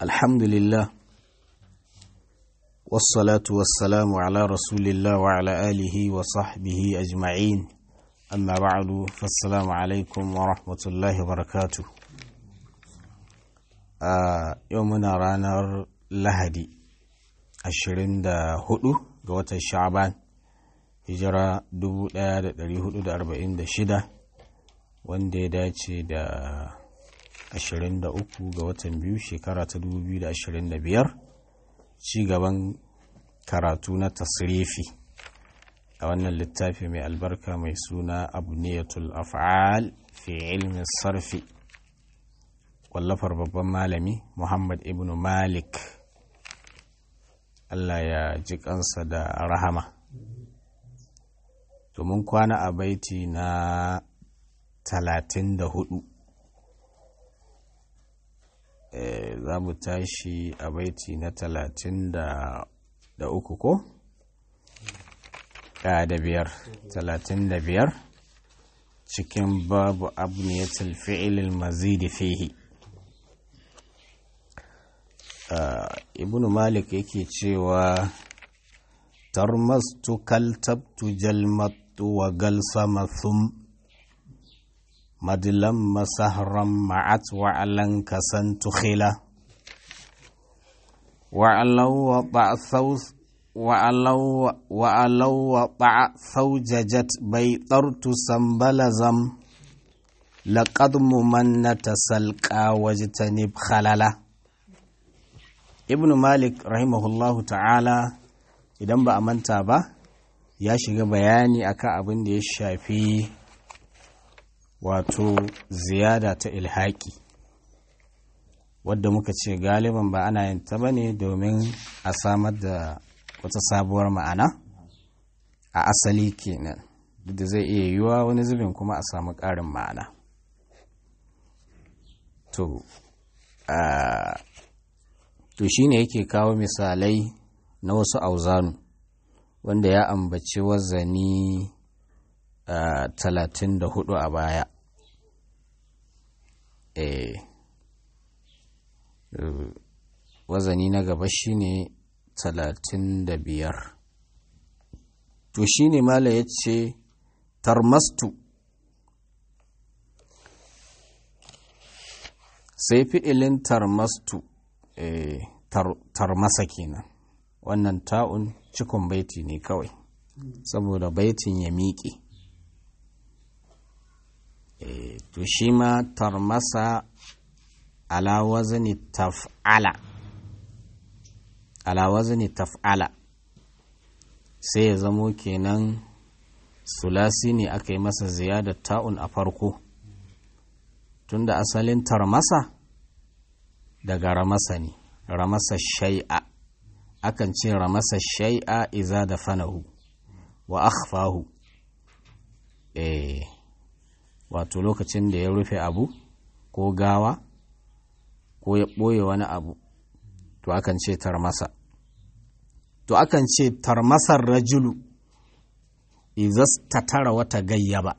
الحمد لله والصلاة والسلام على رسول الله وعلى آله وصحبه أجمعين أما بعد فالسلام عليكم ورحمة الله وبركاته آه يومنا رانر لهدي ashirin da hudu ga watan sha'aban hijira 1446 wanda ya dace da 23 ga watan biyu shekara ta 2025 ci gaban karatu na tasrifi a wannan littafi mai albarka mai suna abniyatul af'al fi ilmin sarfi wallafar babban malami muhammad ibn malik Allah ya ji kansa da rahama to mun kwana a baiti na talatin da hudu za mu tashi a baiti na talatin da uku ko? da biyar talatin da biyar cikin babu abniyatul fi'ilil mazidi fihi Uh, ibnu malik yake cewa tarmastu kaltabtu jalmattu wa galsama thum madilan masahran ma'at wa alan kasantu khila wa alaw wa ba'thaw wa alaw wa alaw wa ba'thawjajat baytartu sambalazam laqad mumannata salqa wajtanib khalala ibn malik rahimahullahu ta'ala idan ba a manta ba ya shiga bayani akan abin da ya shafi wato ziyada ta ilhaki wadda muka ce galiban ba ana yin ta bane domin a samar da wata sabuwar ma'ana a asali kenan duk da zai iya yiwuwa wani zubin kuma a samu ƙarin ma'ana to to shi ne yake kawo misalai na wasu auzanu wanda ya ambaci wazani talatin da hudu a baya e, wazani na gaba shi ne talatin da biyar to shi ne mala ya ce tarmastu sai fi'ilin tarmastu E, tarmasa kenan wannan ta'un cikon baiti ne kawai saboda baitin ya miƙe e, to shi ma tarmasa ala wazni taf'ala ala wazni taf'ala sai ya zamo kenan sulasi ne aka yi masa ziyadar ta'un a farko tunda asalin tarmasa daga ramasa ne ramasa shai'a akan ce ramasa shai'a iza da fanahu wa akhfahu eh wato lokacin da ya rufe abu ko gawa ko ya ɓoye wani abu to akan ce tarmasa to akan ce tarmasar rajulu izas ta tara wata gayyaba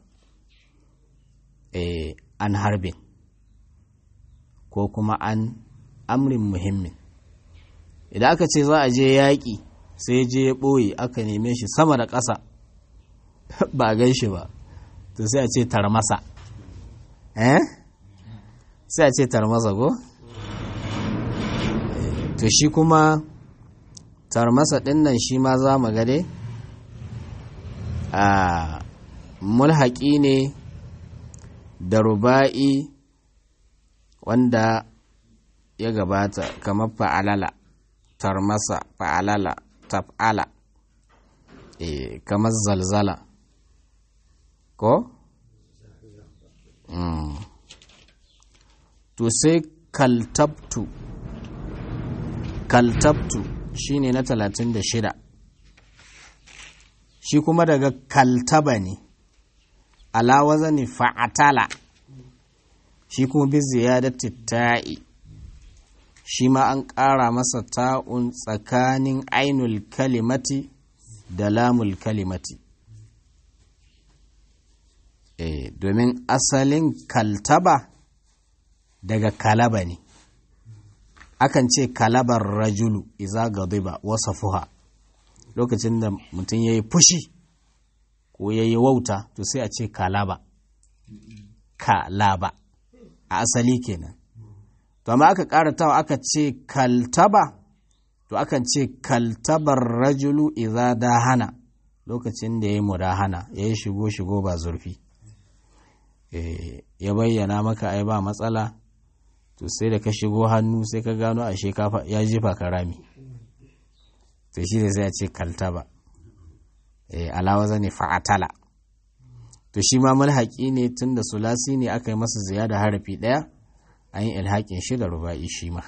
eh an harbin ko kuma an amrin muhimmin idan aka ce za a je yaƙi sai je ya ɓoye aka neme shi sama da ƙasa ba a gan shi ba to sai a ce tarmasa eh sai a ce tarmasa ko to shi kuma tarmasa ɗin nan shi ma za mu gade a mulhaƙi ne da ruba'i wanda ya gabata kamar fa'alala tarmasa fa'alala taf'ala e, kamar zalzala ko? Mm. to sai kaltabtu kaltabtu shine na talatin da shida shi kuma daga kaltaba ne alawaza ne fa'atala shi kuma bi ziyadati ta'i shi ma an ƙara masa ta'un tsakanin ainul kalimati da lamul kalimati e, domin asalin kaltaba daga kalaba ne akan ce kalabar rajulu iza gadiba wasa fuha lokacin da mutum ya yi fushi ko ya yi wauta to sai a ce kalaba kalaba a asali kenan to amma aka karatawa aka ce kaltaba to akan ce kaltabar rajulu iza dahana lokacin da ya yi mudahana ya yi shigo shigo ba zurfi ya bayyana maka ai ba matsala to sai da ka shigo hannu sai ka gano ashe ya jefa ka rami to shi da sai a ce kaltaba alawa zane fa'atala to shi ma mulhaƙi ne tun da sulasi ne aka yi masa ziyada harafi ɗaya an yi ilhaƙin shi da ruba'i shi ma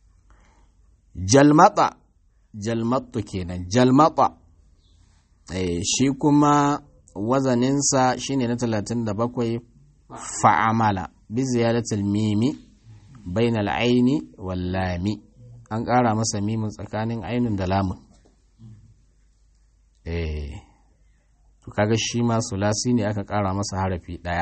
jalmata jalmatu kenan jalmata shi kuma wazaninsa shine na talatin da bakwai fa'amala bi ziyadatul mimi bainal aini wal lami an ƙara masa mimin tsakanin ainun da lamun eh to kaga shi ma sulasi ne aka ƙara masa harafi ɗaya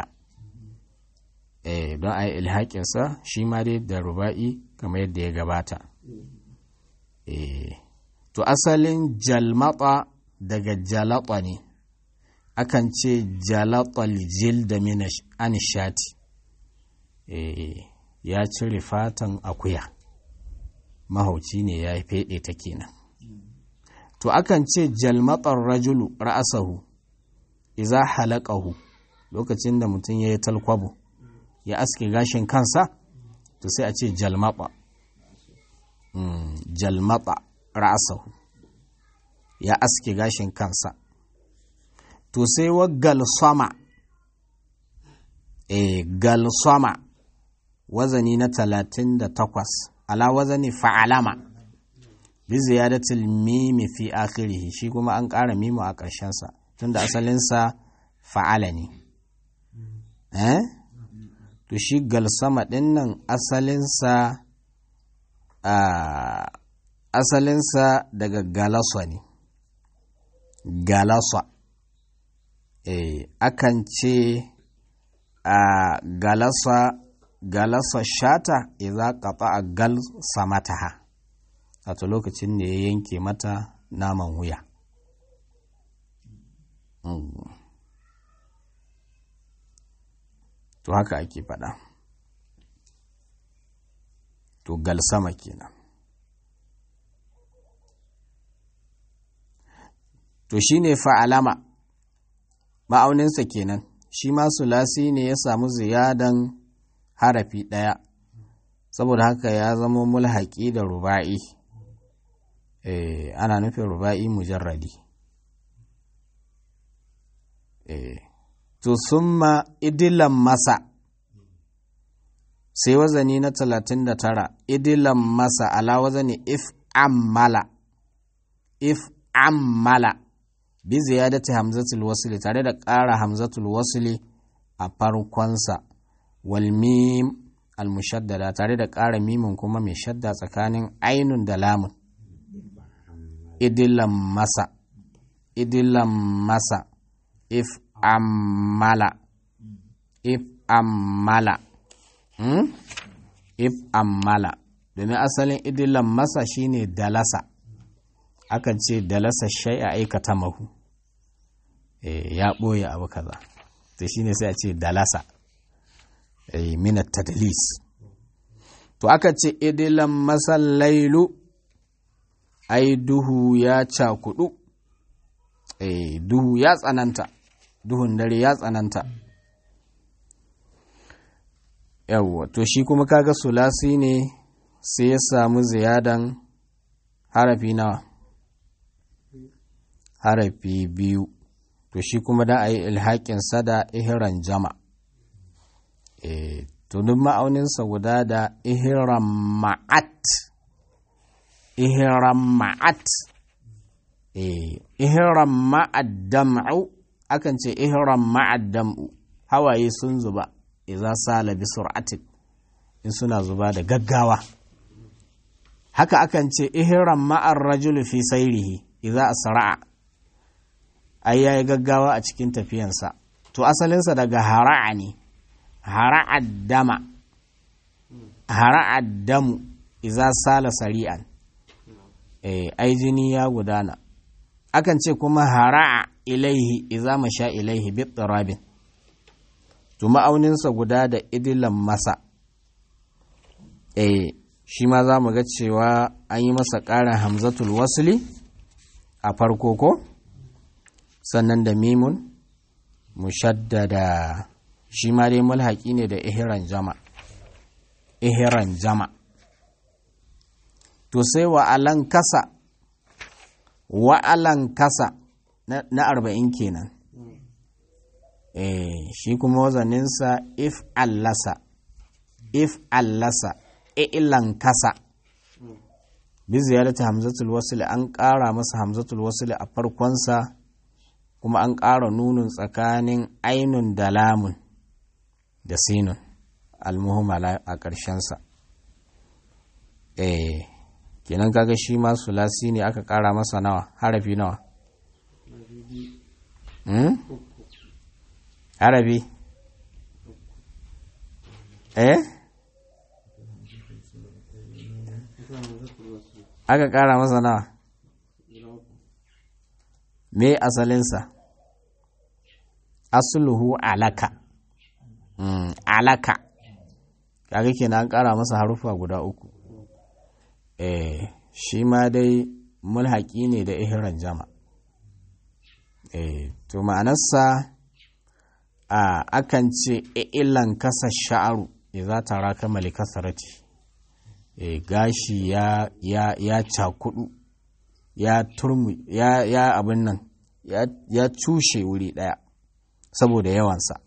eh don a yi ilhaƙinsa shi ma dai da ruba'i kamar yadda ya gabata eh to asalin jalmata daga jalata ne akan ce jalatal jilda min anishati eh ya cire fatan akuya mahauci ne ya feɗe ta kenan to akan ce jalmatar rajulu ra'asahu iza halaqahu lokacin da mutum ya yi talkwabo ya aske gashin kansa to sai a ce jalmata jalmata ra'asahu ya aske gashin kansa to sai wa galsama e galsama wazani na talatin da takwas ala wazani fa'alama bi ziyadatul mimi fi akhirih shi kuma an ƙara mimu a ƙarshensa tunda asalinsa fa'ala ne eh to shi galsama ɗin nan asalinsa asalinsa daga galasa ne galasa eh akan ce a galasa galasa shata idza qata gal samataha wato lokacin da ya yanke mata naman wuya to haka ake faɗa to gal sama kenan to shine fa'alama ma'auninsa kenan shi ma sulasi ne ya samu ziyadan harafi ɗaya saboda haka ya zama mulhaƙi da ruba'i eh, ana nufin ruba'i mujarradi eh. to summa idilan masa sai wazani na talatin da tara idilan masa ala wazani if ammala if ammala bi ziyadati hamzatul wasli tare da ƙara hamzatul wasli a farkonsa wal mim al mushaddada tare da ƙara mimin kuma mai shadda tsakanin ainun da lamun idilan masa idilan masa if ammala if ammala hmm? if ammala domin asalin idilan masa shine dalasa akan ce dalasa shai a aikata mahu ya ɓoye abu kaza to shine sai a ce dalasa minat tadlis to aka ce idilan masallailu ai duhu ya cakudu duhu ya tsananta duhun dare ya tsananta yawwa to shi kuma kaga sulasi ne sai ya samu ziyadan harafi nawa harafi biyu to shi kuma da a yi ilhaƙin sada ihiran jama e, to duk ma'auninsa guda da ihiran ma'at ihiran ma'at e, ihiran ma'addam'u akan ce ihiran ma'addam'u hawaye sun zuba iza sala bi sur'atin in suna zuba da gaggawa haka akan ce ihiran ma'ar rajulu fi sairihi iza asra'a ai yayi gaggawa a cikin tafiyansa to asalinsa daga hara'a ne hara'a dama hara'a damu iza sala sari'an eh ai jini ya gudana akan ce kuma hara'a ilaihi iza masha ilaihi bi tsirabin to ma'auninsa guda da idilan masa eh shi ma za mu ga cewa an yi masa ƙarin hamzatul wasli a farko ko sannan da mimun mushaddada shi ma dai mulhaki ne da ihiran jama ihiran jama to sai wa'alan kasa wa'alan kasa na arba'in kenan eh shi kuma wazaninsa if allasa if allasa ilan kasa bi ziyarata hamzatul wasl an ƙara masa hamzatul wasl a farkonsa kuma an ƙara nunun tsakanin ainun da lamun da sinun almuhumala a ƙarshensa eh kenan kaga shi ma sulasi ne aka ƙara masa nawa harafi nawa hmm? harafi eh aka ƙara masa nawa me asalinsa asluhu alaka mm, alaka kaga kenan an ƙara masa harufa guda uku eh shi ma dai mulhaki ne da ihiran jama eh to ma'anarsa a akan ce ilan kasa sha'aru idza taraka malikasarati e, gashi ya ya ya cakudu ya turmu ya ya abin nan ya ya cushe wuri daya saboda yawansa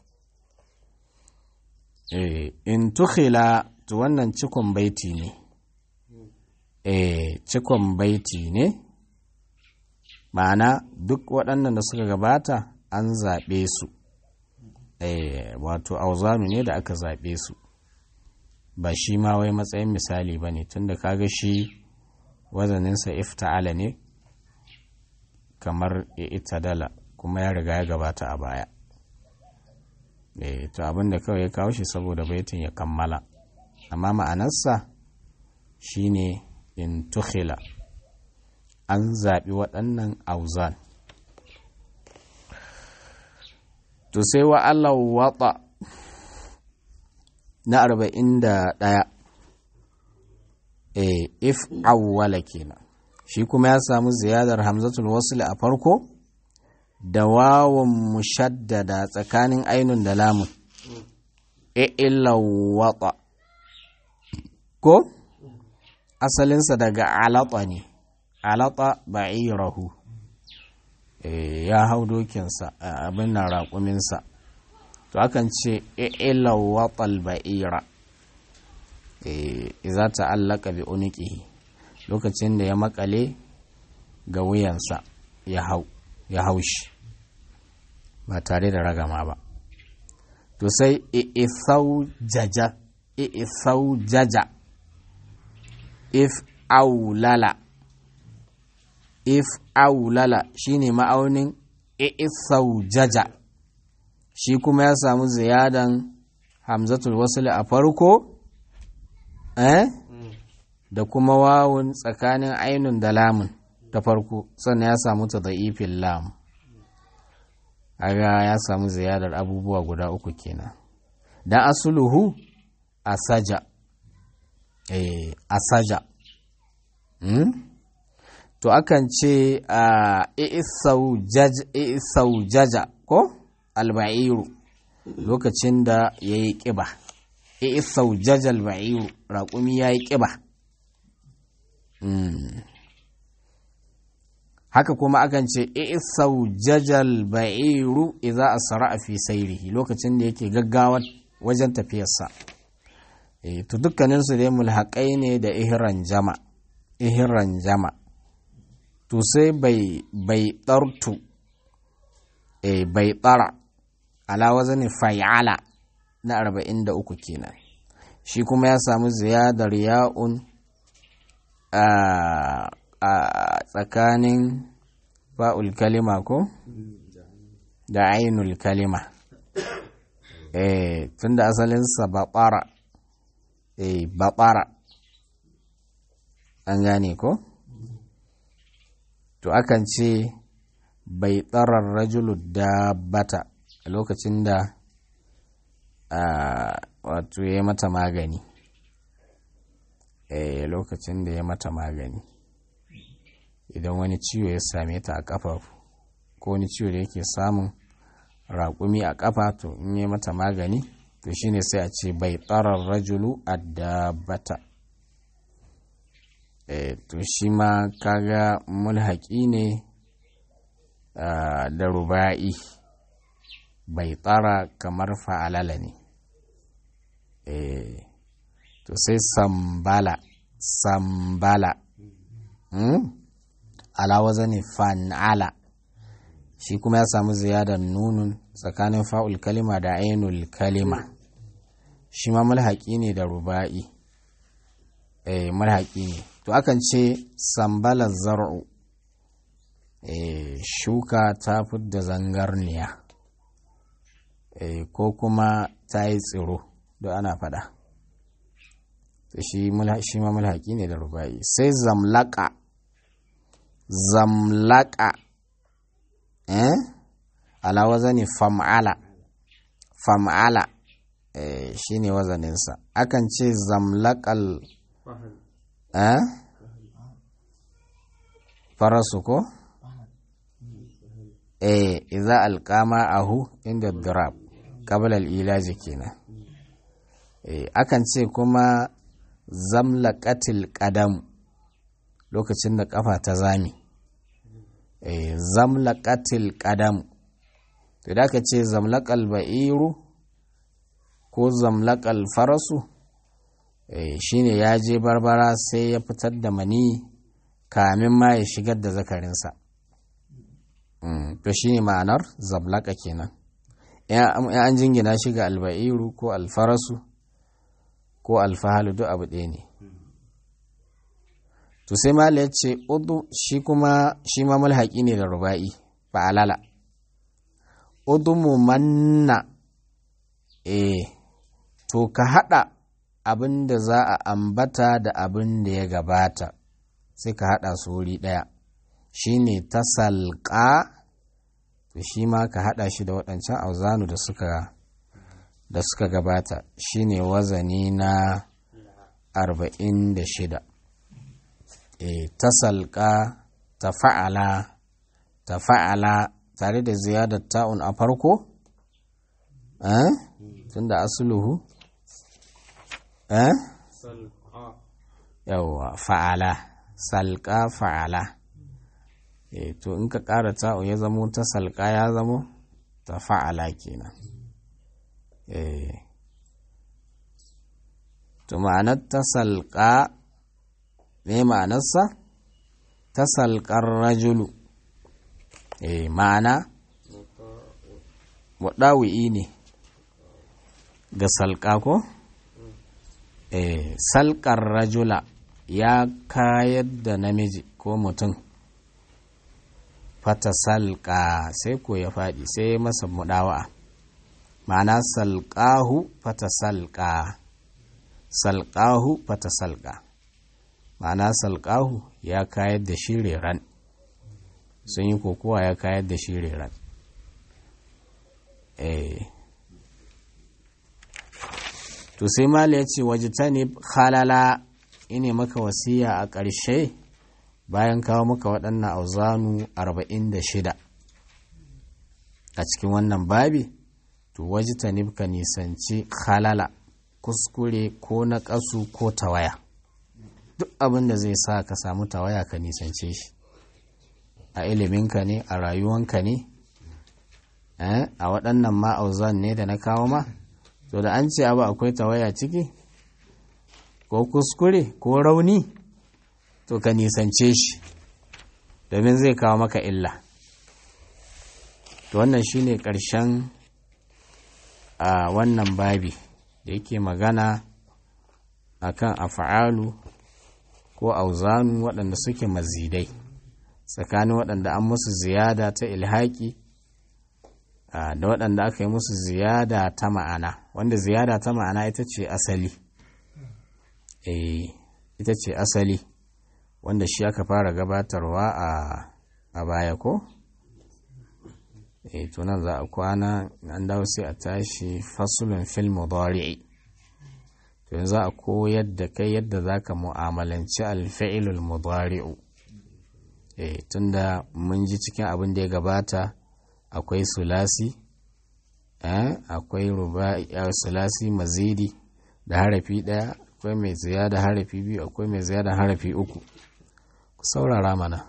e, in tukhila to wannan cikon baiti ne e, cikon baiti ne ma'ana duk waɗannan da suka gabata an zaɓe su e, wato auzanu ne da aka zaɓe su ba shi ma wai matsayin misali ba ne tunda kaga shi wazaninsa ifta'ala ne kamar itadala kuma ya riga ya gabata a baya e, to abinda kawai ya kawo shi saboda baitin ya kammala amma ma'anarsa shine in tukhila an zaɓi waɗannan auzan to sai wa Allah waɗa na arba'in da ɗaya e if awwala kenan shi kuma ya samu ziyadar hamzatul wasl a farko da wawan mushaddada tsakanin ainun da lamun e illa wata ko asalinsa daga alata ne alata ba'irahu ya hau dokinsa abin nan raƙuminsa to akan ce illa watal ba'ira iza ta'allaka bi uniqihi lokacin da ya makale ga wuyansa ya hau ya haushi ba tare da ragama ba to sai i'ithau jaja i'ithau jaja if aulala if aulala shine ma'aunin i'ithau jaja shi kuma ya samu ziyadan hamzatul wasli a farko eh da kuma wawun tsakanin ainun da lamun ta farko sannan ya samu ta da'ifin lam aga ya samu ziyadar abubuwa guda uku kenan dan asuluhu asaja eh asaja hmm? to akan ce a i'isau jaja ko alba'iru lokacin da ya yi ƙiba i'isau jaja alba'iru raƙumi ya yi ƙiba haka kuma akan ce i'isau jajal ba'iru idza asra fi sayrihi lokacin da yake gaggawa wajen tafiyarsa eh to dukkanin su dai mulhaqai ne da ihran jama ihran jama to sai bai bai dartu eh bai tsara ala wazani fa'ala na 43 kenan shi kuma ya samu ziyadar ya'un a tsakanin fa'ul kalima ko da ainul kalima eh tunda asalinsa baɓara eh baɓara an gane ko to akan ce bai tsarar rajulu dabbata a lokacin da wato ya mata magani eh lokacin da ya mata magani idan wani ciwo ya same ta a ƙafa ko wani ciwo da yake samun raƙumi a ƙafa to in yi mata magani to shine sai a ce bai tsarar rajulu a dabbata e, to shi ma kaga mulhaƙi ne da ruba'i bai tsara kamar fa'alala ne e, to sai sambala sambala hmm? ala wazani fan'ala shi kuma ya samu ziyadar nunun tsakanin fa'ul kalima da ainul kalima shi ma mulhaƙi ne da ruba'i eh mulhaƙi ne to akan ce sambalar zar'u eh shuka ta fidda zangarniya eh ko kuma ta yi tsiro da ana fada to shi ma mulhaƙi ne da ruba'i sai zamlaka zamlaka eh ala wazani fam'ala fam'ala eh shine wazaninsa akan ce zamlaqal eh farasu ko eh idza alqama ahu inda dirab qabla al-ilaj kenan eh akan ce kuma zamlaqatil qadam lokacin da kafa ta zami eh zamlaqatil qadam to da ka ce zamlaqal ba'iru ko zamlaqal farasu eh shine ya je barbara sai ya fitar da mani kamin ma ya shigar da zakarinsa to shine ma'anar zamlaqa kenan ya an jingina shi ga alba'iru ko alfarasu ko alfahalu duk abu ɗaya ne to sai mala ya ce udu shi kuma shi ma mulhaƙi ne da ruba'i fa'alala udumu manna eh to ka haɗa abin da za a ambata da abin da ya gabata sai ka haɗa su wuri ɗaya shi ne ta salƙa to shi ma ka haɗa shi da waɗancan auzanu da suka da suka gabata shi ne wazani na arba'in da shida e, ta salƙa ta fa'ala ta fa'ala tare da ziyadar ta'un a farko eh? tun da asuluhu eh? yawwa fa'ala salƙa fa'ala e, to in ka ƙara ta'un ya zamo ta salƙa ya zamo ta fa'ala kenan e, to ma'anar ta salƙa me ma'anarsa ta salƙar rajulu e, ma'ana waɗawi'i ne ga salƙa ko e, salƙar rajula ya kayar da namiji ko mutum fata salƙa sai ko ya faɗi sai masa muɗawa ma'ana salƙahu fata salƙa salƙahu fata salƙa ma'ana salƙahu ya kayar da shi reran sun yi kokowa ya kayar da shi reran to sai mala ya ce waje ta ne halala ine maka wasiya a ƙarshe bayan kawo maka waɗannan auzanu 46 a cikin wannan babi to waje ta ka nisanci halala kuskure ko na ƙasu ko tawaya duk abin da zai sa ka samu tawaya ka nisance shi a iliminka ne a rayuwanka ne a waɗannan ma'auzan ne da na kawo ma to da an ce abu akwai tawaya ciki ko kuskure ko rauni to ka nisance shi domin zai kawo maka illa to wannan shine ƙarshen a wannan babi da yake magana akan afa'alu ko auzanu waɗanda suke mazidai tsakanin waɗanda an musu ziyada ta ilhaki da waɗanda aka yi musu ziyada ta ma'ana wanda ziyada ta ma'ana ita ce asali ita ce asali wanda shi aka fara gabatarwa a a baya ko e tunan za a kwana an dawo sai a tashi fasulun fil mudari'i to yanzu a koyar da kai yadda za ka mu'amalanci alfa'ilul mudari'u e tunda mun ji cikin abin da ya gabata akwai sulasi akwai ruba'i sulasi mazidi da harafi ɗaya akwai mai ziyada harafi biyu akwai mai ziyada harafi uku ku saurara mana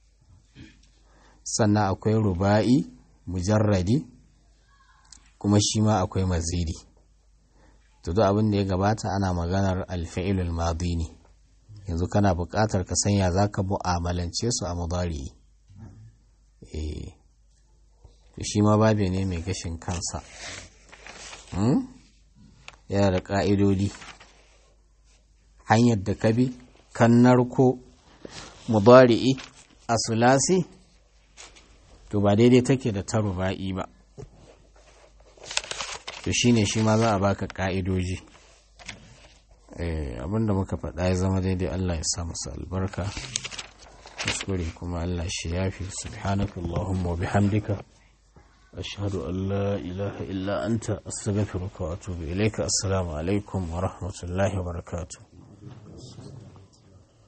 sannan akwai ruba'i mujarradi kuma shi ma akwai mazidi to duk abin da ya gabata ana maganar alfa'ilul madi ne yanzu kana buƙatar ka sanya za ka mu'amalance su a mudari eh to shi ma babe ne mai gashin kansa yana da ƙa'idodi hanyar da ka bi kan narko mudari'i a sulasi to ba daidai take da ta ruba'i ba to shine shi ma za a baka ka'idoji abinda muka faɗa ya zama daidai Allah ya sa masa albarka kuskure kuma Allah shi yafi subhanaka Allahumma wa bihamdika ashhadu an la ilaha illa anta astaghfiruka wa atubu ilayka assalamu alaikum wa rahmatullahi wa barakatuh